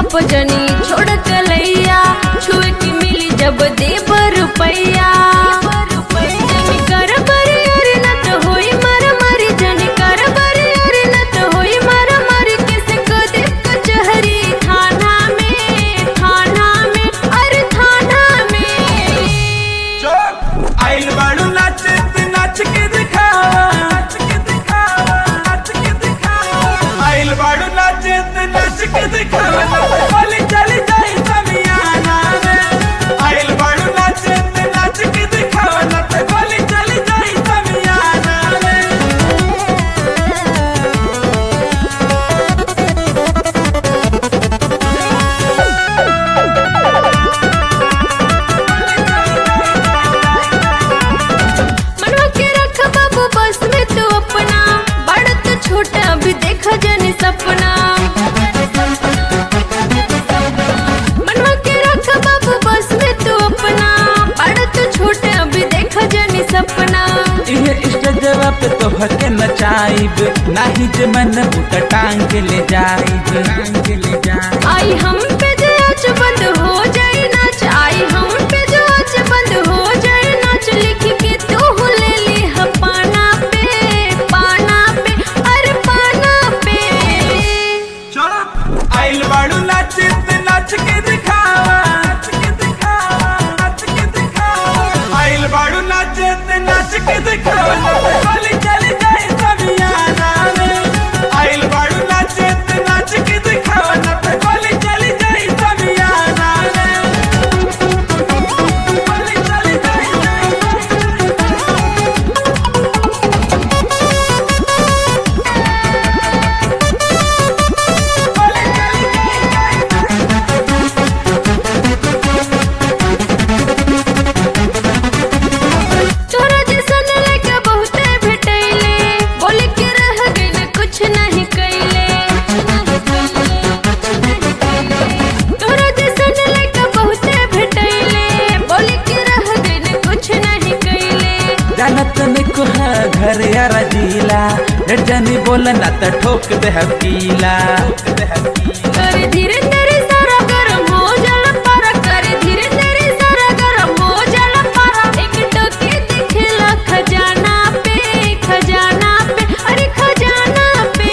चाप जनी छोड़ कलैया छुए की मिली जब देब रुपैया जनी कर बरी अरे न तो होई मारा मारी जनी कर बरी अरे न तो होई मारा मारी किसे को दे कचहरी थाना में थाना में अरे थाना में चुप आइल बाड़ू नाच नाच के दिखावा नाच के दिखावा नाच के दिखावा आइल बाड़ू नाच नाच के दिखावा बोली चली जाई समियाना में आइल बाड़ू नाच नाच के दिखावा ना तो बोली चली जाई समियाना में मनवा के रख बाबू बस में तू अपना बड़ा तो छोटा अभी देखा जाने सपना मनवा के रख बाबू बस में तू अपना बड़ा तो छोटा अभी देखा जाने सपना इहे स्टेजवा पे तो हके नचाइब नाही जे मन बुट टांग के ले जाइब टांग के ले जाइब आई हम पे जो आज बंद हो जाए नाच आई हम पे जो आज बंद हो जाए नाच लिख के तू ले ली है पाना पे पाना पे अरे पाना पे चुप आइल बाड़ू नाच नाच के दिखावा नाच के दिखावा नाच के दिखावा आइल बाड़ू नाच नाच के दिखावा बोली चली जाए समियाना में आइल बाड़ू नाच नाच के दिखावा ना तो बोली चली जाए समियाना में बोली चली जाए बोली चली जाए तोरा जैसन लड़का बहुते भेटैले बोले के रह गइल कुछ नहीं कैले तोरा जैसन लड़का बहुते भेटैले बोले के रह गइल कुछ नहीं कैले जानत निको है घर यारा जिला लेट जानी बोलना त ठोक दे हकीला कर धीरे धीरे सारा गरम हो जाला पारा कर धीरे धीरे सारा गरम हो जाला पारा एक टोके दिखेला खजाना पे खजाना पे अरे खजाना पे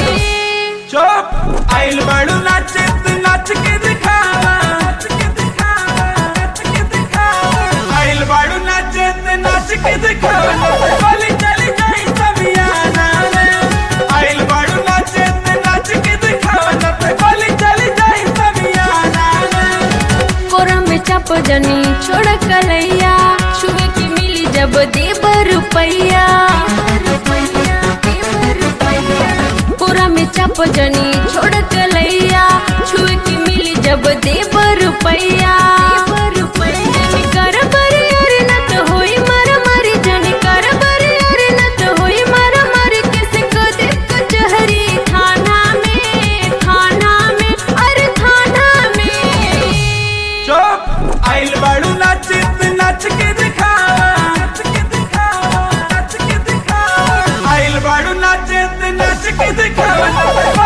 चुप आइल बाड़ू नाच नाच के दिखावा नाच के दिखावा नाच के दिखावा आइल बाड़ू नाच नाच के दिखावा बोली चली जाई समियाना में आइल बाड़ू नाच नाच के दिखावा ना तो बोली चली जाई समियाना में कोरा में चाप जनी छोड़ कलैया छुए की मिली जब देब रुपैया कोरा में चाप जनी छोड़ कलैया छुए की मिली जब देब रुपैया जनी कर बरी अरे न तो होई मारा मारी जनी कर बरी अरे न तो होई मारा मारी किसे को दे कचहरी थाना में थाना में अरे थाना में चुप आइल बाड़ू नाच नाच के दिखावा नाच के दिखावा नाच के दिखावा आइल बाड़ू नाच नाच के दिखावा